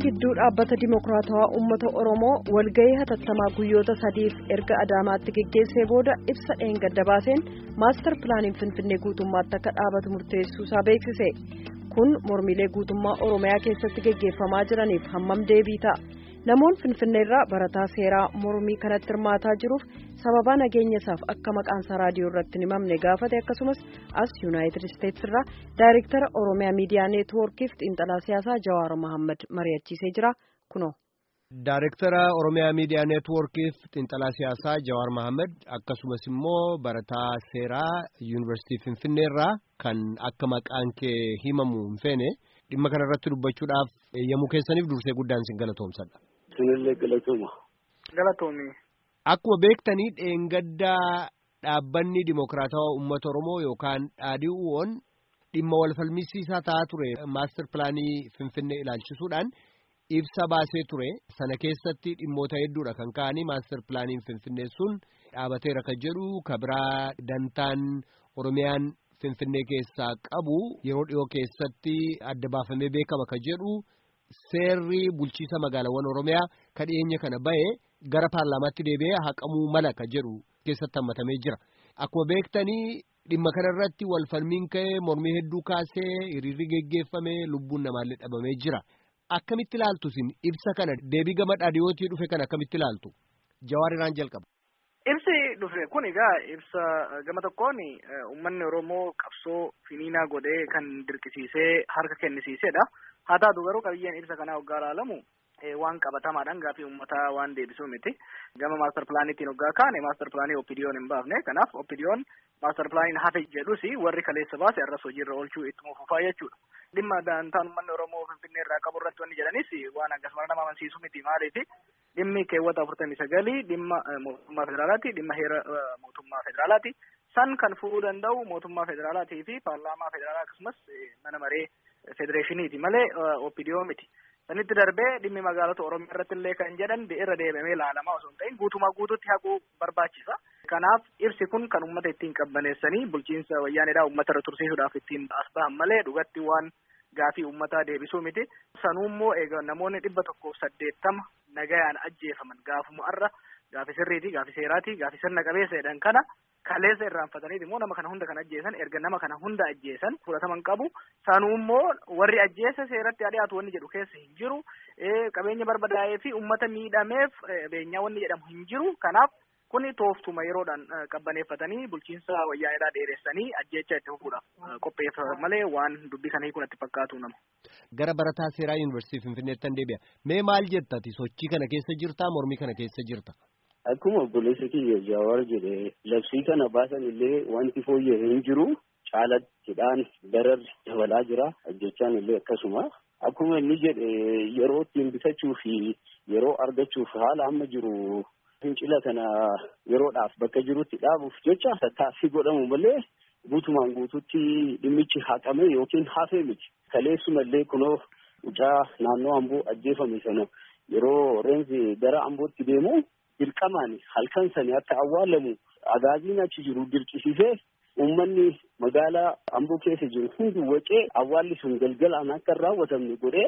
gidduu dhaabbata dimokiraatawaa uummata oromoo walgahii hatattamaa guyyoota sadiif erga adaamaatti geggeessee booda ibsa dheengadda baaseen maastar pilaaniin finfinnee guutummaatti akka dhaabatu murteessuusaa beeksise kun mormiilee guutummaa oromiyaa keessatti geggeeffamaa jiraniif hammam deebii ta'a namoonni finfinneerraa barataa seeraa mormii kanatti hirmaataa jiruuf sababaa nageenya isaaf akka maqaansaa raadiyoo irratti hin himamne gaafate akkasumas as yuunaayitid isteetsi irraa daayirektara oromiyaa miidiyaa neetwoorkiif xiinxalaa siyaasaa jawaar mohaammed mari'achiisee jira kunoo. Daayirektara Oromiyaa Miidiyaa Neetwoorkiif xiinxalaa siyaasaa Jawaar Mohaammed akkasumas immoo barataa seeraa Yuunivarsiitii Finfinneerraa kan akka maqaan kee himamu hin feene dhimma kana irratti dubbachuudhaaf yommuu keessaniif dursee guddaan sin galatoomsadha. Sinillee galatooma. Galatoomi. Akkuma beektanii dheengaddaa dhaabbanni Dimokiraatawaa Uummata Oromoo yookaan dhaadhiiwwan dhimma wal falmisiisaa ta'aa ture maastar pilaanii Finfinnee ilaalchisuudhaan. ibsa baasee ture sana keessatti dhimmoota hedduudha kan ka'anii maastar pilaaniin finfinnee sun dhaabateera kan jedhu kabiraa dantaan oromiyaan finfinnee keessaa qabu yeroo dhiyoo keessatti adda baafamee beekama kan jedhu seerri bulchiisa magaalaawwan oromiyaa kan dhiyeenya kana bahe gara paarlaamaatti deebi'ee haqamuu mala kan jedhu keessatti hammatamee jira akkuma beektanii dhimma kanarratti wal falmiin ka'ee mormii hedduu kaasee hiriirri geggeeffame lubbuun namaallee dhabamee jira. Akkamitti ilaaltu isin ibsa kana deebii gama dhaadhiyootii dhufe kana akkamitti ilaaltu jawaar irraan jalqaba. Ibsi dhufe kun egaa ibsa gama tokkoon uummanni Oromoo qabsoo finiinaa godhee kan dirqisiisee harka kennisiisedha. Haa taatu garuu qabiyyeen ibsa kanaa waggaa ilaalamu waan qabatamaadhaan gaafii uummataa waan deebisuu miti. Gama maastar pilaaniitiin waggaa kaane maastar pilaanii oppidiyoon hin baafne kanaaf oppidiyoon maastar pilaaniin hafe jedhus warri kaleessa baase arras hojiirra oolchuu ittuma fufaa jechuudha. Dhimma daantaan uummanni Oromoo Finfinnee irraa qabu irratti wanni jedhanis waan akkasuma nama amansiisu miti maaliifi dhimmi keewwata afurtamii sagalii dhimma mootummaa federaalaati dhimma heera mootummaa federaalaati san kan fuudhuu danda'u mootummaa federaalaatii fi paarlaamaa federaalaa akkasumas mana maree federeeshiniiti malee oppidiyoo miti. Sanitti darbee dhimmi magaalota Oromiyaa irratti illee kan jedhan irra deebamee ilaalamaa osoo hin ta'in guutumaa guutuutti haquu barbaachisa. Kanaaf ibsi kun kan uummata ittiin qabbaneessanii bulchiinsa wayyaaneedhaa uummata irra tursiisuudhaaf ittiin as bahan malee dhugatti waan gaafii uummataa deebisuu miti. Sanuummoo egaa namoonni dhibba tokkoof saddeettama nagayaan ajjeefaman gaafuma arra gaafi sirriiti gaafi seeraati gaafi sirna qabeessa jedhan kana kaleessa irraanfataniiti immoo nama kana hunda kan ajjeesan erga nama kana hunda ajjeesan fudhataman qabu sanuummoo warri ajjeesa seeratti dhiyaatu wanni jedhu keessa hin jiru qabeenya barbadaa'ee fi uummata miidhameef beenyaa wanni jedhamu hin jiru kanaaf kuni tooftuma yeroodhaan qabbaneeffatanii bulchiinsa wayyaaneedhaa dheeressanii ajjeechaa itti fufuudhaaf qopheeffatan malee waan dubbii kana hiikuun itti fakkaatu nama. Gara barataa seeraa yuunivarsiitii Finfinneettan deebi'a. Mee maal jettati sochii kana keessa jirtaa mormii kana keessa jirta? Akkuma obboleessa kiyya Jawaar jedhe labsii kana baasan illee wanti fooyya'ee hin jiru caalattiidhaan dararri dabalaa jira ajjechaan illee akkasuma. Akkuma inni jedhe yeroo ittiin bitachuu fi yeroo argachuuf haala amma jiru fincila kana yeroodhaaf bakka jirutti dhaabuuf jecha tattaaffii godhamu malee guutumaan guututti dhimmichi haqame yookiin hafee miti. Kaleessumallee kunoo mucaa naannoo amboo ajjeefame sana yeroo reenzi gara ambootti deemu dirqamaan halkan sani akka awwaalamu agaaziin achi jiru dirqisiisee uummanni magaalaa amboo keessa jiru hundi wacee awwaalli sun galgalaan akka hin raawwatamne godhee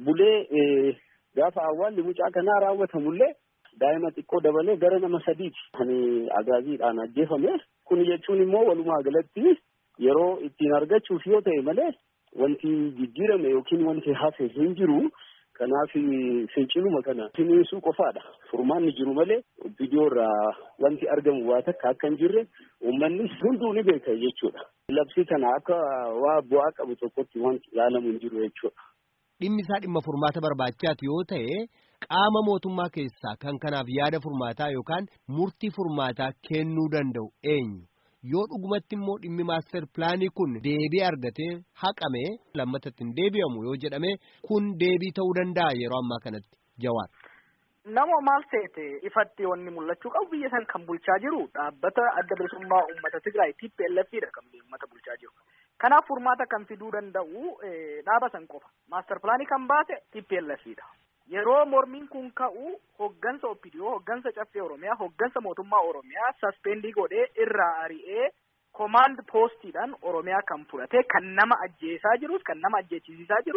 bulee gaafa awwaalli mucaa kanaa raawwatamullee daa'ima xiqqoo dabalee gara nama sadiiti kan agaaziidhaan ajjeefame kun jechuun immoo walumaa galatti yeroo ittiin argachuuf yoo ta'e malee wanti jijjiirame yookiin wanti hafe hin jiru kanaaf finciluma kana finiinsuu qofaadha furmaanni jiru malee viidiyoo irraa wanti argamu waa takka akka hin jirre uummanni hunduu ni beeka jechuudha labsii kana akka waa bu'aa qabu tokkotti wanti ilaalamu hin jiru jechuudha. Dhimmi isaa dhimma furmaata barbaachaati yoo ta'e qaama mootummaa keessaa kan kanaaf yaada furmaataa yookaan murtii furmaataa kennuu danda'u eenyu yoo dhugumatti immoo dhimmi maaster pilaanii kun deebii argatee haqame lammatatti hin deebi'amu yoo jedhame kun deebii ta'uu danda'a yeroo ammaa kanatti jawaar. Nama maal ta'e ifatti wanni mul'achuu qabu biyya san kan bulchaa jiru dhaabbata adda bilisummaa uummata Tigraay TPLFidha kan uummata bulchaa jiru. Kanaaf furmaata kan fiduu danda'u dhaaba san qofa. Maaster pilaanii kan baase TPLFidha. Yeroo mormiin kun ka'u hoggansa OPDO, hoggansa caffee Oromiyaa, hoggansa mootummaa Oromiyaa saspendii godhee irraa ari'ee komaand poostiidhaan Oromiyaa kan fudhate kan nama ajjeesaa jirus kan nama ajjeechisiisaa jirus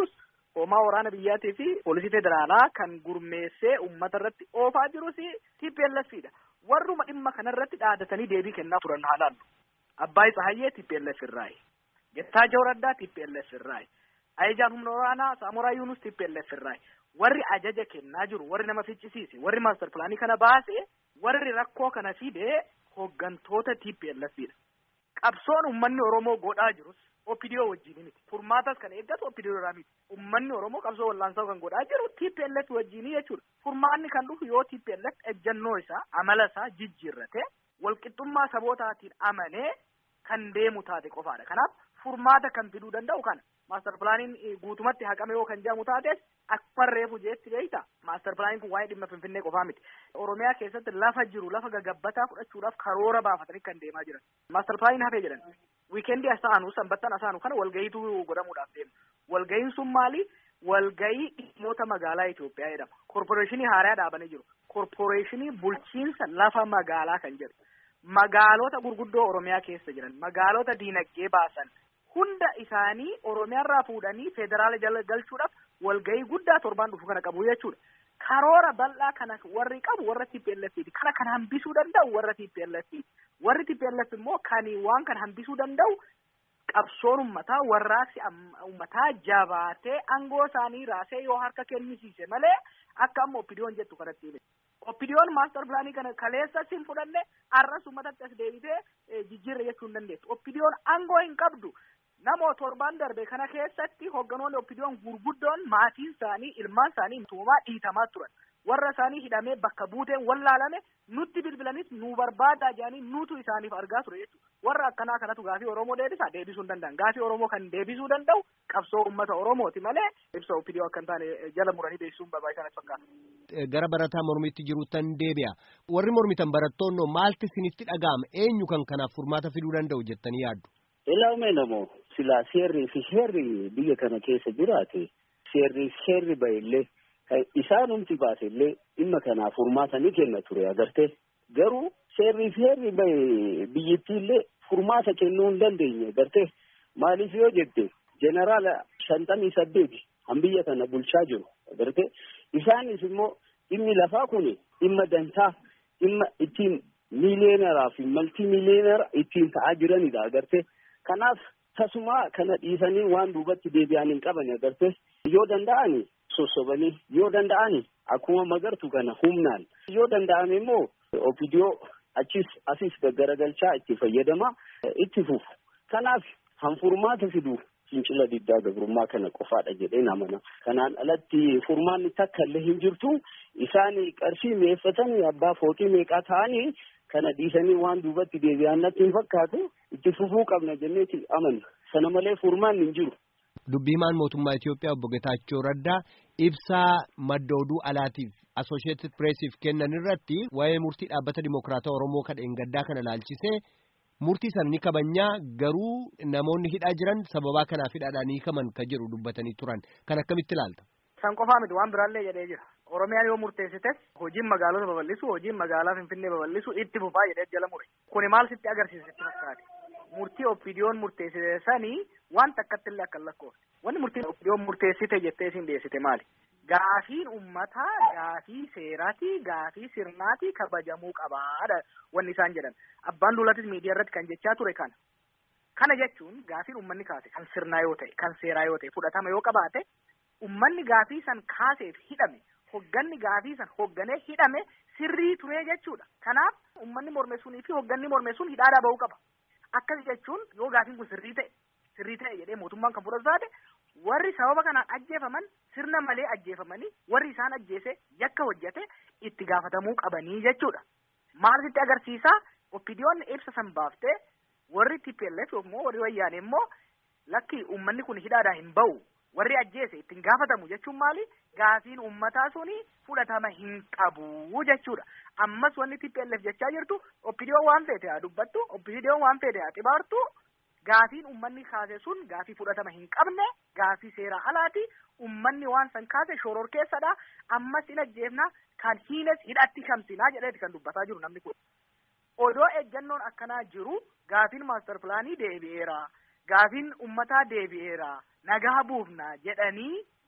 hoomaa waraana biyyaatii fi poolisii federaalaa kan gurmeessee uummata irratti oofaa jirus TPLFidha. Warruma dhimma kanarratti dhaadatanii deebii kennaa turan haa laallu. Abbaay Tsahayyee TPLF irraayi. Gettaachoo Raddaa TPLF irraayi. Ayijaan humna waraanaa Saamoraa Yuunus TPLF irraayi. Warri ajaja kennaa jiru, warri nama ficcisiise, warri maaster pilaanii kana baase, warri rakkoo kana fide hooggantoota TPLFidha. Qabsoon uummanni Oromoo godhaa jirus OPDO wajjin miti. Furmaatas kan eeggatu OPDO irraa miti. Uummanni Oromoo qabsoo wal'aansoo kan godhaa jiru TPLF wajjin jechuudha. Furmaanni kan dhufu yoo TPLF ejjannoo isaa, amala isaa jijjiirrate, walqixxummaa sabootaatiin amanee kan deemu taate qofaadha. Kanaaf furmaata kan fiduu danda'u kana. Maaster pilaaniin guutumatti haqame yoo kan jedhamu taates akka reefu jeetti beeyta. Maaster pilaaniin kun waa'ee dhimma Finfinnee qofaa miti. Oromiyaa keessatti lafa jiru lafa gagabbataa fudhachuudhaaf karoora baafatanii kan deemaa jiran. Maaster pilaaniin hafee jedhan. Wiikeendii asaanu sanbattan asaanu kana walgayiitu godhamuudhaaf deema. Walgayiin sun maali? Walgayii dhimmoota magaalaa Itoophiyaa jedhama. Korporeeshinii haaraa dhaabanii jiru. Korporeeshinii bulchiinsa lafa magaalaa kan jedhu. Magaalota gurguddoo Oromiyaa keessa jiran. Magaalota diinagdee baasan. hunda isaanii oromiyaarraa fuudhanii federaala jala galchuudhaaf walgahii guddaa torbaan dhufu kana qabu jechuudha. Karoora bal'aa kana warri qabu warra TPLFiti. Kana kan hambisuu danda'u warra TPLFiti. Warri TPLF immoo kan waan kana hambisuu danda'u qabsoon ummataa warraaqsi ummataa jabaatee aangoo isaanii raasee yoo harka kennisiise malee akka amma oppidiyoon jettu kanatti hime. Oppidiyoon maaster pilaanii kana kaleessa sin fudhanne arras ummatatti as deebitee jijjiirra jechuu hin dandeessu. Oppidiyoon aangoo hin qabdu. Namoo torbaan darbe kana keessatti hogganoonni oppidiyoon gurguddoon maatiin isaanii ilmaan isaanii tuumaa dhiitamaa turan. Warra isaanii hidhamee bakka buuteen wallaalame nutti bilbilanis nu barbaadaa jedhanii nutu isaaniif argaa ture jechuudha. Warra akkanaa kanatu gaafii Oromoo deebisa deebisuu hin danda'an. Gaafii Oromoo kan deebisuu danda'u qabsoo uummata Oromooti malee ibsa oppidiyoo akka hin taane jala muranii beeksisuun barbaachisaa fakkaata. Gara barataa mormitti jiruuttan deebi'a. Warri mormitan barattoonnoo maalti isinitti dhaga'ama? Eenyu kan kanaaf furmaata fiduu danda'u jettanii yaaddu? Ilaalume namoo silaa seerrii fi heerri biyya kana keessa jiraate seerrii fi heerri bahillee isaanumti baasellee dhimma kanaaf furmaata ni kenna ture agarte garuu seerrii fi heerri bahe biyyittiillee furmaata kennuu hin dandeenye agarte maaliif yoo jette jeneraala shantamii saddeeti han biyya kana bulchaa jiru agarte isaanis immoo dhimmi lafaa kun dhimma dantaa dhimma ittiin miiliyeenaraa fi maltii miiliyeenara ittiin ta'aa jiranidha agarte kanaaf tasuma kana dhiisanii waan duubatti deebi'an hin qaban agarte yoo danda'ani sossobanii yoo danda'ani akkuma magartu kana humnaan yoo danda'ame immoo opidiyoo achis asis gaggaragalchaa itti fayyadama itti fufu kanaaf hanfurmaata fidu fincila diddaa gabrummaa kana qofaadha jedheen amana kanaan alatti furmaanni takka illee hin jirtu isaan qarshii meeffatanii abbaa fooqii meeqaa ta'anii kana dhiisanii waan duubatti deebi'an natti hin fakkaatu itti fufuu qabna jenneeti amanna sana malee furmaanni hin jiru. Dubbii himaan mootummaa Itoophiyaa obbo Getaachoo Raddaa ibsaa madda oduu alaatiif Associated Pressiif kennan irratti waa'ee murtii dhaabbata Dimokiraataa Oromoo kan dheengaddaa kana laalchisee murtii sana ni kabajnaa garuu namoonni hidhaa jiran sababaa kanaaf hidhaadhaan hiikaman kan jedhu dubbatanii turan kan akkamitti ilaalta? San qofaa miti waan biraallee jedhee jira. Oromiyaan yoo murteessites hojiin magaalota babal'isu hojiin magaalaa Finfinnee babal'isu itti fufaa jedhee jala mure. Kuni maal sitti agarsiisa sitti fakkaate? Murtii oppidiyoon murteessite sanii waan takkatti illee akka lakkoofne. Wanni murtiin oppidiyoon murteessite jettee isin dhiyeessite maali? Gaafiin uummataa gaafii seeraati gaafii sirnaati kabajamuu qabaadha wanni isaan jedhan. Abbaan duulatis miidiyaa irratti kan jechaa ture kana. Kana jechuun gaafiin uummanni kaase kan sirnaa yoo ta'e kan seeraa yoo ta'e fudhatama yoo qabaate uummanni gaafii san kaaseef hidhame hogganni gaafii san hogganee hidhame sirrii turee jechuudha. Kanaaf uummanni mormeessuunii fi hogganni mormeessuun hidhaadhaa bahuu qaba. Akkas jechuun yoo gaafiin kun sirrii ta'e sirrii ta'e jedhee mootummaan kan fudhatu taate warri sababa kanaan ajjeefaman sirna malee ajjeefamanii warri isaan ajjeese yakka hojjete itti gaafatamuu qabanii jechuudha. Maal sitti agarsiisaa? Oppidiyoonni ibsa san baaftee warri TPLF immoo warri wayyaane immoo lakki uummanni kun hidhaadhaa hin bahu warri ajjeese ittiin gaafatamu jechuun maali? Gaafiin uummataa suni fudhatama hin qabu jechuudha. Ammas wanni TPLF jechaa jirtu oppidiyoon waan feete haa dubbattu, oppidiyoon waan feete haa xibaartu. Gaafiin uummanni kaase sun gaafii fudhatama hin qabne, gaafii seeraa alaati. Uummanni waan san kaase shoror keessadha. Ammas hin ajjeefna kan hiines hidhatti kamsinaa jedheeti kan dubbataa jiru namni kun. Odoo ejjannoon akkanaa jiru gaafiin maaster pilaanii deebi'eera. Gaafiin uummataa deebi'eera. Nagaa buufna jedhanii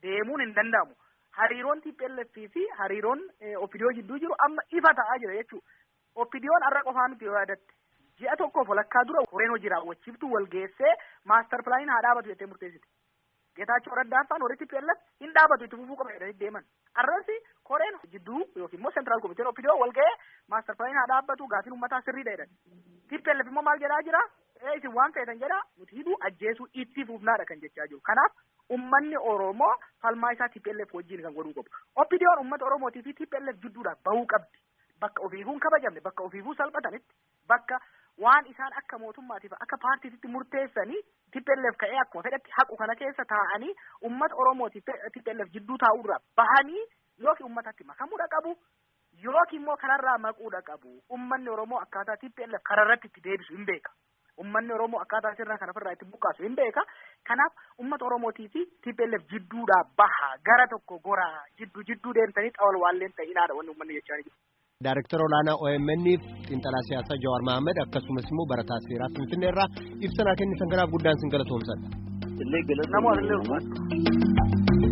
deemuun hin danda'amu. Hariiroon TPLF fi hariiroon Opidiyoo jidduu jiru amma ifa ta'aa jira jechuudha. Opidiyoon har'a qofaa miti yoo yaadatte. Ji'a tokkoof walakkaa dura koreen hojii raawwachiiftu wal geessee maastar pilaaniin haa dhaabatu jettee murteessite. Geetaachoo Raddaa faan warri TPLF hin dhaabatu itti fufuu qaba jedhanii deeman. Arrasi koreen jidduu yookiin immoo seentiraal komiteen Opidiyoo wal ga'ee maastar pilaaniin haa dhaabbatu gaafiin uummataa sirriidha jedhan. TPLF immoo maal jedhaa jira? Ee isin waan feetan jedha nuti hidhuu ajjeesuu itti fufnaadha kan jechaa jiru. Kanaaf ummanni Oromoo falmaa isaa TPLF wajjin kan godhuu qabu. Opidiyoon uummata Oromootii fi TPLF jidduudhaan bahuu qabdi. Bakka ofiifuu hin kabajamne, bakka ofiifuu salphatanitti, bakka waan isaan akka mootummaatiif akka paartiitti murteessanii TPLF ka'ee akkuma fedhatti haqu kana keessa taa'anii uummata Oromootiif TPLF jidduu taa'uurraa bahanii yookiin uummatatti makamuudha qabu. Yookiin immoo kanarraa maquudha qabu. Uummanni Oromoo akkaataa TPLF kararratti itti deebisu hin beeka. Uummanni Oromoo akkaataa sirna kana ofirraa itti buqqaasu hin beeka. Kanaaf uummata Oromootii fi TPLF jidduudhaa baha gara tokko goraa jidduu jidduu deemtanii xawal waalleen ta'inaadha wanni uummanni jechaa jiru. Daaraktara olaanaa OMN xiinxalaa siyaasaa Jawaar Mahaammad akkasumas immoo barataa seeraa Finfinnee irraa ibsa kennitan kanaaf guddaan sin galatoomsadha. Illee Namoota illee galatoomsadha.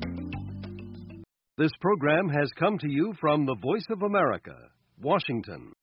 This program has come to you from the Voice of America, Washington.